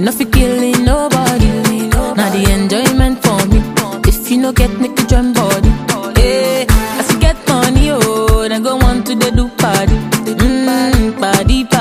no fi killing nobody. Now the enjoyment for me. If you no get make you join body. Hey, as you get money, oh, then go want to the do party. Mm, party